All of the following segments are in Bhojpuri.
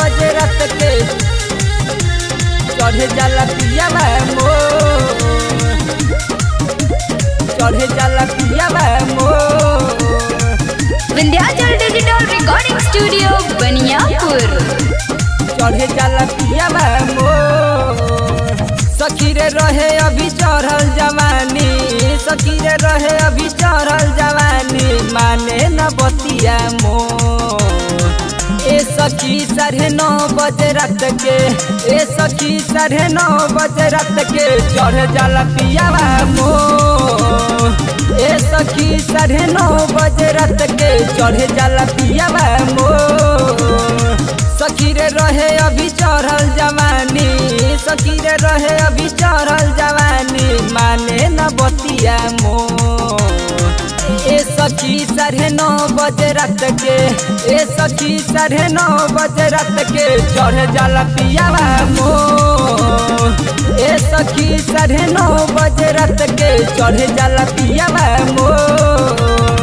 बजे रात के चढ़े जाला पिया मोर चढ़े जाला पिया मोर Vindhyachal digital recording studio Baniyapur चढ़े जाला पिया मोर सखी रे रहे अभी चढ़ल जवानी सखी रे रहे अभी चढ़ल जवानी माने न बतिया मोर ए सखी साढ़े नौ बजे रात के ए सखी साढ़े नौ बजे रात के चढ़ जाला पियावा मोर ए सखी साढ़े नौ बजे रात के चढ़ जाला पियावा मोर सखी रे रहे अभी चढ़ल जवानी सखी रे रहे अभी चढ़ल जवानी माने न बतिया मोर ए सखी साढ़े नौ बजे रात के ए सखी साढ़े नौ बजे रात के चढ़ जाला पियावा मोर ए सखी साढ़े नौ बजे रात के चढ़ जाला पियावा मोर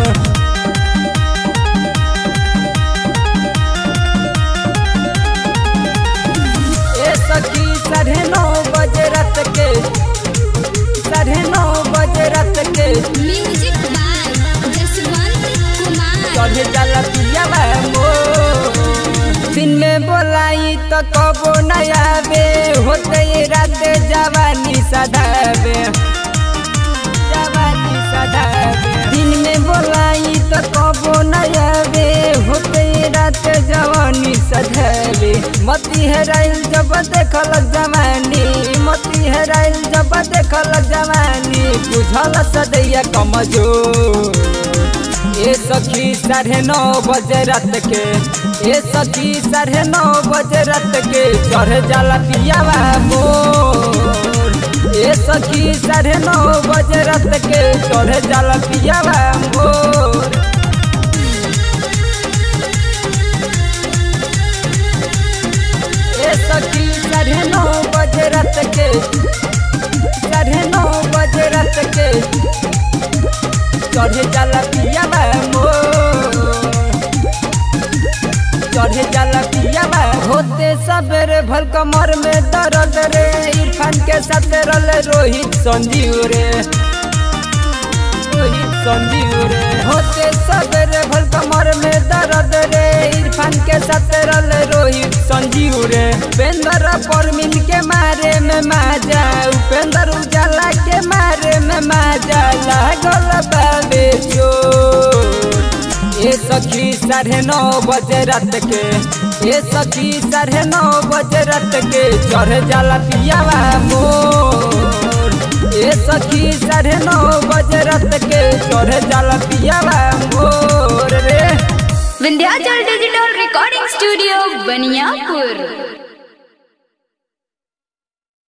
ए सखी साढ़े नौ बजे रात के साढ़े नौ बजे रात के म्यूजिक बाय जसवंत कुमार चढ़े जाला पियावा मोर दिन में बोलाई तो कबो न आवे होते ये रात जवानी सदावे जवानी सदावे दिन में बोलाई तो कबो न आवे होते ये रात जवानी सदावे मती हेराइल जब देखल जवानी मती हेराइल जब देखल जवानी बुझल सदैया कमजोर ए सखी साढ़े नौ बजे रात के ए सखी साढ़े नौ बजे रात के चढ़ जाला पियावा मोर ए सखी साढ़े नौ बजे रात के चढ़ जाला पियावा मोर ए सखी साढ़े नौ बजे रात के साढ़े नौ बजे रात के चढ़े जाला पियावा मोर चढ़े जाला पियावा होते सबेरे भल कमर में दर्द रे इरफान के साथ रल रोहित संजीव रे रोहित संजीव रे होते सबेरे भल कमर में दर्द रे इरफान के साथ रल रोहित संजीव रे उपेंद्र परमिन के मारे में माजा उपेंद्र उजाला के मारे में माजा लागल बाबे चोर ए सखी साढ़े नौ बजे रात के ए सखी साढ़े नौ बजे रात के चढ़ जाला पियावा मोर ए सखी साढ़े नौ बजे रात के चढ़ जाला पियावा मोर रे Vindhyachal digital recording studio Baniyapur